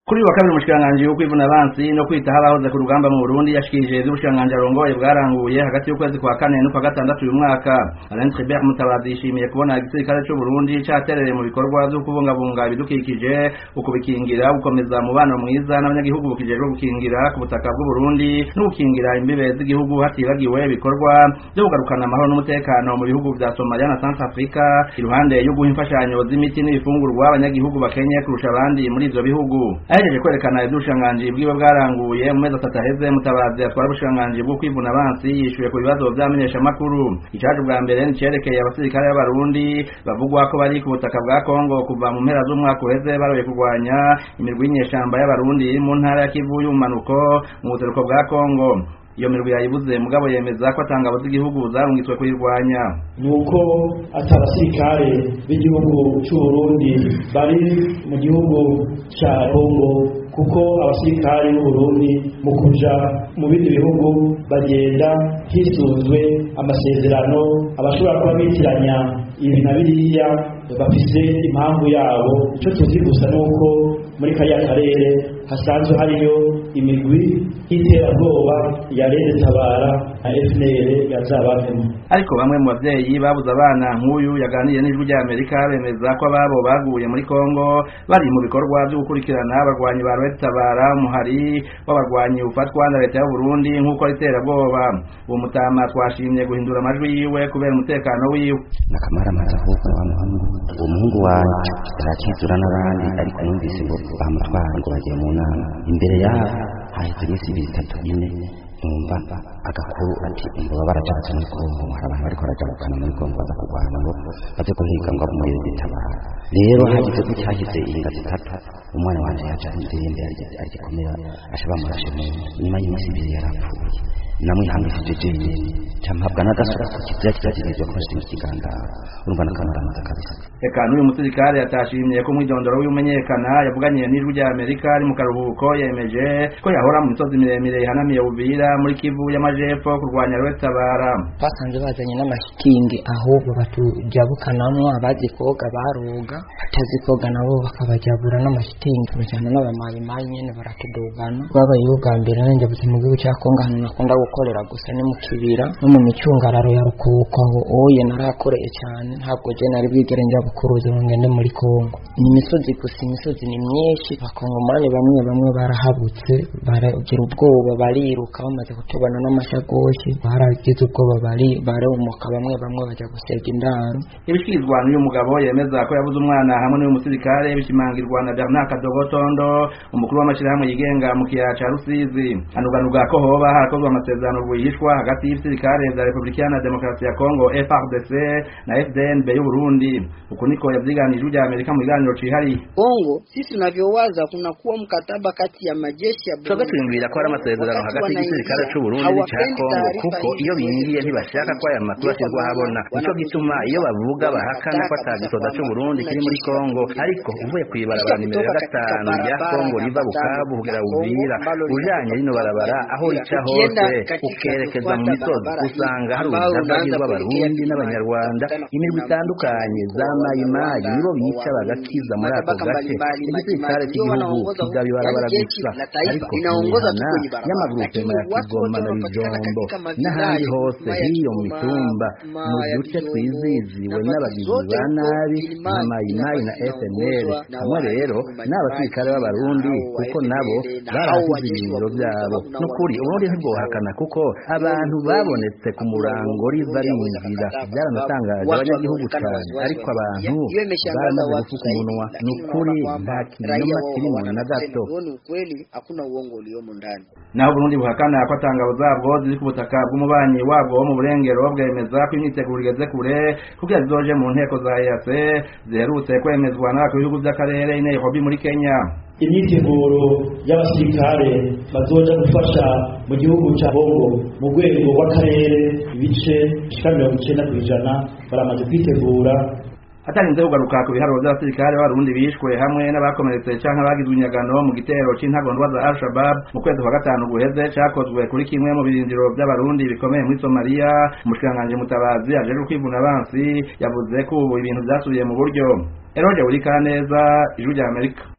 kuri wa kabiri umushikiranganji wo kwivuna abansi no kwitaho abahoze ku rugamba mu Burundi yashikirije ivy'ubushikiranganji arongoye bwaranguye hagati y'ukwezi kwa kane n'ukwa gatandatu uyu mwaka Alain Tribert Mutabazi yishimiye kubona igisirikare c'u Burundi caterereye mu bikorwa vyo kubungabunga ibidukikije ukubikingira gukomeza umubano mwiza n'abanyagihugu bukijejwe gukingira ku butaka bw'u Burundi no gukingira imbibe z'igihugu hatibagiwe ibikorwa vyo kugarukana amahoro n'umutekano mu bihugu vya Somalia na Centrafrica iruhande yo guha imfashanyo z'imiti n'ibifungurwa abanyagihugu bakenye kurusha abandi muri ivyo bihugu ahejeje kwerekana ivy'ubushikiranganji bwiwe bwaranguye mu mezi atatu aheze mutabazi atwara ubushikiranganji bwo kwivuna abansi yishuye ku bibazo vy'amenyeshamakuru icaje bwa mbere nicerekeye abasirikare b'abarundi bavugwa ko bari ku butaka bwa kongo kuva mu mpera z'umwaka uheze baroye kurwanya imirwi y'inyeshamba y'abarundi iri mu ntara ya kivu y'ubumanuko mu buseruko bwa kongo iyo mirwi yayibuze mugabo yemeza ko atangabo z'igihugu zarungitswe kuyirwanya nuko ati abasirikare b'igihugu c'uburundi bari mu gihugu ca kongo kuko abasirikare b'uburundi mu kuja mu bindi bihugu bagenda hisunzwe amasezerano abashobora kuba bitiranya ibi na biriya bafise impamvu yabo ico tuzi gusa nuko muri kariya karere hasanzwe hariyo imigwi y'iterabwoba ya rede tabara na FNL yazabavemo ariko bamwe mu bavyeyi babuze abana nk'uyu yaganiriye n'ijwi rya Amerika bemeza ko ababo baguye muri Kongo bari mu bikorwa vyo gukurikirana abarwanyi ba rede tabara umuhari w'abarwanyi ufatwa na leta y'u Burundi nk'uko iterabwoba uwo mutama twashimye guhindura amajwi yiwe kubera umutekano wiwe nakamara amaze ahubwo wa muhungu uwo muhungu wanje arakizura n'abandi ariko numvise ngo bamutwara ngo bagiye mu nama imbere yaho haheze iminsi ibiri itatu ine numva agakuru ati ngo baba barajabuka muri kongo hari abantu bariko barajabukana muri kongo baza kurwana ngo baze guhiga ngo muri gitabara rero hagize ko cyahise inga zitatu umwana wanje yaje ndende agikomera ashaba murashe mu nyuma y'iminsi ibiri yarapfuye namwihangishije jenyine campabwa n'agasura ku kizira kitagirizwa ko nshinga ikigandaro urumva n'akamaramaza kabisa eka n'uyu musirikare yatashimye ko umwidondoro w'imenyekana yavuganiye n'ijwi rya amerika ari mu karuhuko yemeje ko yahora mu misozi miremire ihanamiye uvira muri kivu y'amajepfo kurwanya rwetabara basanze bazanye n'amashitingi ahubwo batujabukanamwo abazi koga baroga batazi koga nabo bakabajabura n'amashitingi bajana n'abamayimayi nyene baratudugana rwabayeho bwa mbere nanjye mu gihugu cya kongo ahantu nakunda gukorera gusa ni mu kibira no mu micungararo ya rukuko aho oye narakoreye cyane ntabwo je nari bwigere njya bukuruzi ngo ngende muri kongo ni imisozi gusa imisozi ni myinshi bakongomani bamwe bamwe barahabutse baragira ubwoba bariruka bamaze kutubona n'amashagoshi baragize ubwoba bari barumuka bamwe bamwe bajya gusega indaro ibishikirizwa n'uyu mugabo yemeza ko yabuze umwana hamwe n'uyu musirikare bishimangirwa na Bernard Kadogotondo umukuru w'amashirahamwe yigenga mu kiyaya ca Rusizi anuganuga ko hoba harakozwe amasezerano rwihishwa hagati y'ibisirikare vya Republika Iharanira Demokarasi ya Kongo FARDC na FDNB y'u Burundi uku niko yavyiganije ujya Amerika mu biganiro cihariye Kongo sisi tunavyowaza kuna kuwa mkataba kati ya majeshi ya Burundi twebwe ko ari amasezerano hagati y'igisirikare c'u Burundi n'ica Kongo kuko iyo bingiye ntibashaka ko aya makuru ashyirwa habona nico gituma iyo bavuga bahakana ko atagisoda c'u Burundi kiri muri Kongo ariko uvuye kwibarabara nimero ya gatanu rya Kongo riva Bukavu kugera Uvira ujanye rino barabara aho rica hose ukerekeza mu misozi usanga hari urujagagi rw'abarundi n'abanyarwanda imirwi itandukanye za mayimayi nibo bica bagakiza muri ako gace igisirikare cy'igihugu kigaba ibarabara gusa ariko imihana y'amagurupema ya kigoma na bijombo n'ahandi hose hiyo mu mitumba mu duce twiziziwe n'abagizi ba nabi nka mayimayi na fnl hamwe rero n'abasirikare b'abarundi kuko nabo barahasize ibirindiro byabo n'ukuri uburundi ntibwohakana kuko abantu babonetse ku murango riva rinjira byaranatangaje abanyagihugu cyane ariko abantu baramaze gufuka umunwa ni ukuri nta kinyoma kirimo na gato naho Burundi buhakana ko atangabo zabwo ziri ku butaka bw'umubanyi wabwo wo mu burengero bwemeza ko imyiteguro igeze kure kugira zizoje mu nteko za EAC ziherutse kwemezwa n'abakuru b'ibihugu by'akarere i Nairobi muri Kenya imyiteguro y'abasirikare bazoja gufasha mu gihugu cya Bongo mu rwego rw'akarere ibice bishika mirongo icenda kw'ijana baramaze kwitegura atarinze kugaruka ku biharuro by'abasirikare b'abarundi bishwe hamwe n'abakomeretse canke bagizwe inyagano mu gitero c'intagondwa za Al-Shabaab mu kwezi kwa gatanu guheze cakozwe kuri kimwe mu birindiro by'abarundi bikomeye muri Somalia umushikiranganji mutabazi ajejwe kwivuna abansi yavuze ko ubu ibintu vyasubiye mu buryo Eroje Urikaneza ijwi rya Amerika